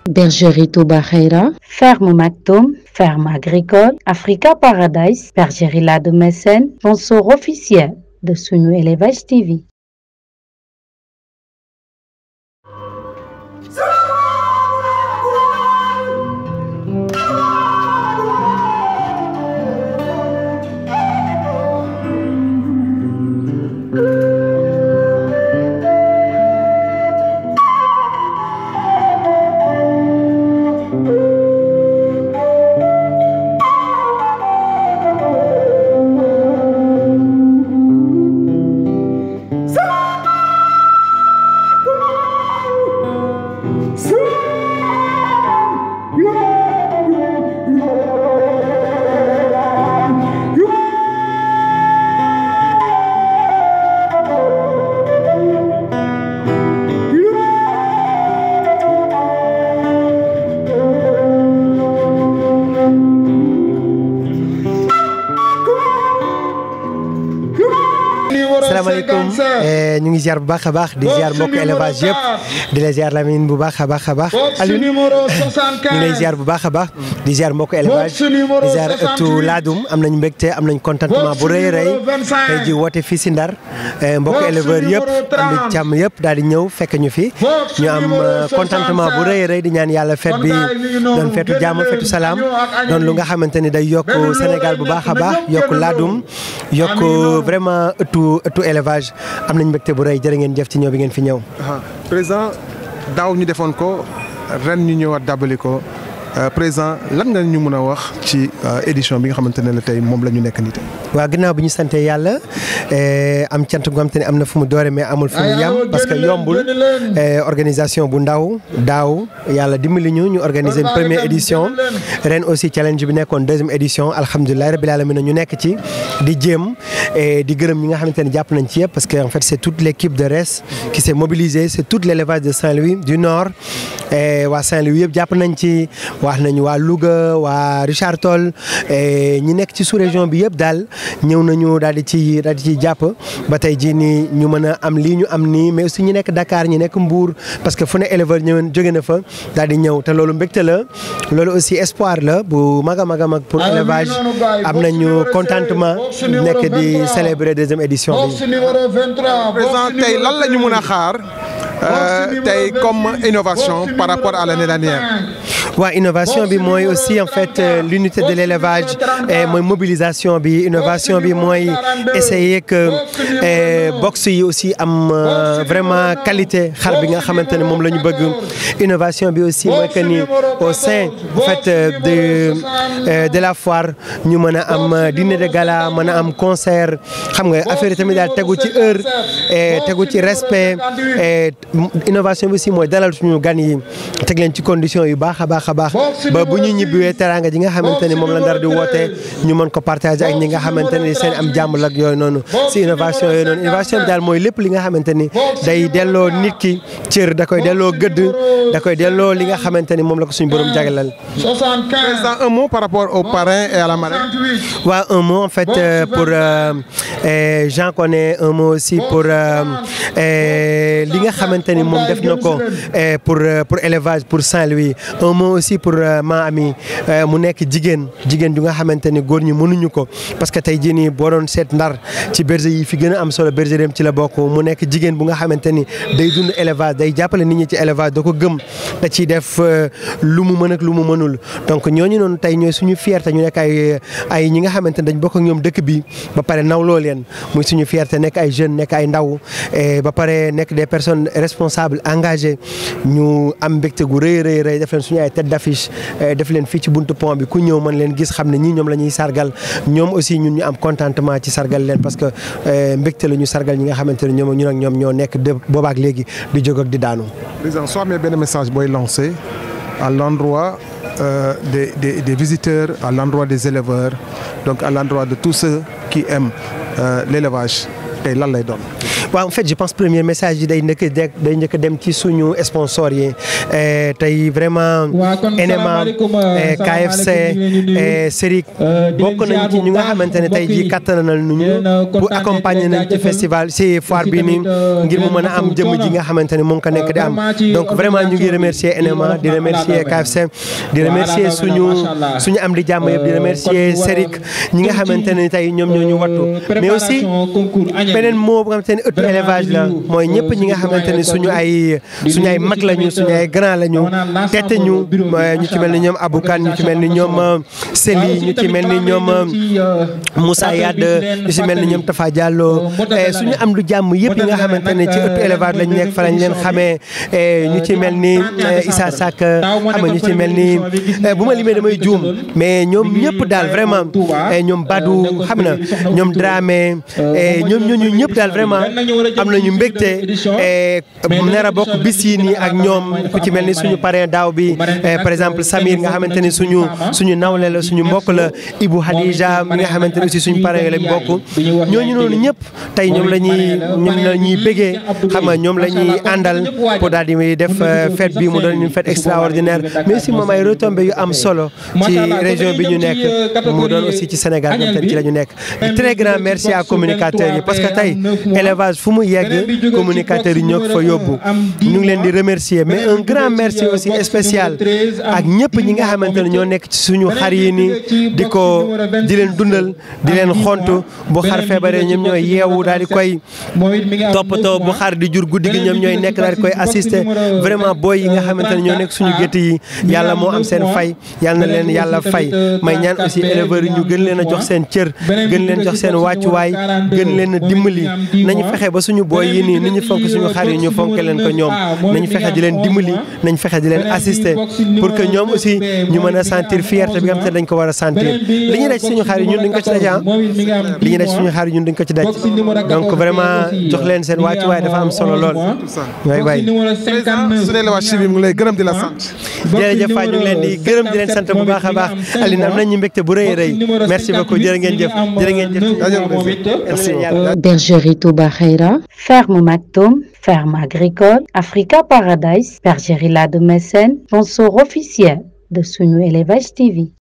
Bergerie Touba Khaira, Ferme Maktoum, Ferme agricole, Africa Paradise, Bergerie La de Mécène, sponsor officiel de Sunu Élevage TV. salaamaaleykum ñu ngi ziar bu baax a baax di ziar mbokk élevage yëpp di la ziar Lamine bu baax a baax a baax Alioune ñu ngi lay ziar bu baax a baax di ziar mbokk élevage di ziar ëttu laadum am nañ mbégte am nañ contentement bu rëy rëy tey ji woote fii si Ndar mbokk éleveur yëpp am di càmm yëpp daal di ñëw fekk ñu fi ñu am contentement bu rëy rëy di ñaan yàlla fête bi doon feetu jàmm feetu salaam doon lu nga xamante ni day yokk Sénégal bu baax a baax yokk laadum yokk vraiment ëttu ëttu élevage am nañ mbégte bu rëy jërë ngeen jëf ci ñëw bi ngeen fi ñëw. président daaw ñu defoon ko ren ñu ñëwaat dàbbali ko président lan nga ñu mën a wax ci édition bi nga xamante ne la tey moom la ñu nekk nii tey. waaw ginnaaw bi ñu sante yàlla am cant gu nga xamante ne am na fu mu doore mais amul fu mu yam parce que yombul organisation bu ndaw daaw yàlla dimbali ñu ñu organiser une première édition ren aussi challenge bi nekkoon deuxième édition alhamdulilah rabbil alamin ñu nekk ci di jéem di gërëm ñi nga xamante ne jàpp nañ ci yëpp parce que en fait c' est toute l' équipe de RES qui s' est mobilisée c' est tout l' élevage de Saint-Louis du nord waa Saint-Louis yëpp jàpp nañ ci wax nañu waa Louga waa Richard Toll ñi nekk ci sous région bi yëpp daal ñëw nañu daal di ci daal di ci jàpp ba tey jii nii ñu mën a am lii ñu am nii mais aussi ñi nekk Dakar ñi nekk Mbour parce que fu ne éleveur ñëwen jóge na fa daal di ñëw te loolu mbégte la loolu aussi espoir la bu mag a mag a mag pour élevage am nañu contentement nekk di célébrer deuxième édition bi. président tey lan la ñu mën a xaar tey comme innovation par rapport à l'année dernière. waaw innovation bi mooy aussi en fait l'unité de l'élevage mooy mobilisation bi innovation bi mooy essayer que box yi aussi am vraiment qualité xar bi nga xamante ne moom la ñu bëgg innovation bi aussi mooy que ni au sein en fait de de la foire ñu mën a am dîner de gala mën a am concert xam nga affaire yi tamit daal tegu ci heure tegu ci respect innovation bi aussi mooy dalal suñu gan yi teg leen ci condition yu baax a baax a baax ba bu ñu ñibbiwee teraanga ji nga xamante ni moom la ndar di woote ñu mën ko partager ak ñi nga xamante ni seen am jàmm la ak yooyu noonu si innovation yooyu noonu innovation bi daal mooy lépp li nga xamante ni day delloo nit ki cër da koy delloo gëdd da koy delloo li nga xamante ni moom la ko suñu borom jagleel. président un mot par rapport au parrain et à la marraine. waaw un mot en fait pour Jean connaît un mot aussi pour li nga xamante ni moom def na ko pour pour élevage pour Saint-Louis un mot aussi pour ma ami mu nekk jigéen jigéen ju nga xamante ni góor ñi mënuñu ko parce que tey jii nii boo doon seet ndar ci berger yi fi gën a am solo berger dem ci la bokk mu nekk jigéen bu nga xamante ni day dund élevage day jàppale nit ñi ci élevage da ko gëm da ciy def lu mu mën ak lu mu mënul donc ñooñu noonu tey ñooy suñu fierté ñu nekk ay ay ñi nga xamante ni dañ bokk ak ñoom dëkk bi ba pare nawloo leen muy suñu fierté nekk ay jeunes nekk ay ndaw ba pare nekk des personnes responsables engagées ñu am mbégte gu rëy rëy rëy def leen suñu ay tête d'affiche def leen fii ci buntu pont bi ku ñëw mën leen gis xam ne ñii ñoom la ñuy sargal ñoom aussi ñun ñu am contentement ci sargal leen parce que mbégte la ñu sargal ñi nga xamante ne ñoom ñun ak ñoom ñoo nekk de boobaak léegi di jóg ak di daanu. président soo amee benn message booy lancé à l'endroit euh, des, des des visiteurs à l'endroit des éleveurs donc à l'endroit de tous ceux qui aiment euh, l'élevage tey lan lay doon. waaw en fait je pense premier message yi day njëkk day njëkk dem ci suñu sponsor yi tey vraiment NMA KFC Serigne bokk nañ ci ñu nga xamante ne tey jii kattanal nañu pour accompagner nañ ci festival si foire bi nii ngir mu mën a am jëmm ji nga xamante ne mu ngi ko nekk di am donc vraiment ñu ngi remercier NMA di remercier KFC di remercier suñu suñu am di jàmm yëpp di remercier Serigne ñi nga xamante ne tey ñoom ñoo ñu wattu mais aussi beneen mot bu nga xamante ne ëttu élevage la mooy ñëpp ñi nga xamante ne suñu ay suñu ay mag lañu suñu ay grand lañu tette ñu ñu ci mel ni ñoom Aboukan ñu ci mel ni ñoom Seli ñu ci mel ni ñoom Moussa Yade ñu ci mel ni ñoom Tafa Diallo suñu am lu jàmm yëpp yi nga xamante ne ci ëttu élevage lañ nekk fa lañ leen xamee ñu ci mel ni Issa Sak xam nga ñu ci mel ni bu ma limee damay juum mais ñoom ñëpp daal vraiment ñoom Badou xam na ñoom Dramé ñoom ñooñu ñëpp daal vraiment am nañu mbégte nar a bokk bis yi nii ak ñoom ku ci mel ni suñu parrain daaw bi par exemple Samir nga xamante ni suñu suñu nawle la suñu mbokk la Ibou Hadija mi nga xamante ni aussi suñu parrain lañ bokk ñooñu noonu ñëpp tey ñoom la ñuy ñoom la ñuy bégee xam nga ñoom la ñuy àndal pour daal di def fête bi mu doon une fête extraordinaire mais aussi moom ay retombées yu am solo ci région bi ñu nekk mu doon aussi ci Sénégal ñoom tamit ci la ñu nekk très grand merci à communicateurs yi parce que tey élevage fu mu yegg communicateurs yi ñoo ko fa yóbbu ñu ngi leen di remercier mais un grand merci aussi spécial ak ñëpp ñi nga xamante ne ñoo nekk ci suñu xar yi nii di ko di leen dundal di leen xontu bu xar feebaree ñoom ñooy yeewu daal di koy toppatoo bu xar di jur guddi gi ñoom ñooy nekk daal di koy assister vraiment booy yi nga xamante ne ñoo nekk suñu gétt yi yàlla moo am seen fay yàlla na leen yàlla fay may ñaan aussi éleveurs yi ñu gën leen a jox seen cër gën leen jox seen wàccuwaay gën leen a dimbali nañu fexe ba suñu booy yi nii ni ñu fonk suñu xar yi ñu fonk leen ko ñoom nañu fexe di leen dimbali nañ fexe di leen assister pour que ñoom aussi ñu mën a sentir fierté bi nga xam te dañ ko war a sentir li ñu daj suñu xar yi ñun duñ ko ci daj ah li ñu daj suñu xar yi ñun duñ ko ci daj donc vraiment jox leen seen wàccuwaay dafa am solo lool waay waay su dee la waa Chibi mu ngi lay gërëm di la sant jërëjëf Faye ñu ngi leen di gërëm di leen sant bu baax a baax Aline am nañu mbégte bu rëy a rëy merci beaucoup jërë ngeen jëf jërë ngeen jëf merci Bergerie Touba Khaira, Ferme Maktoum, Ferme agricole, Africa Paradise, Bergerie La de Mécène, sponsor officiel de Sunu Élevage TV.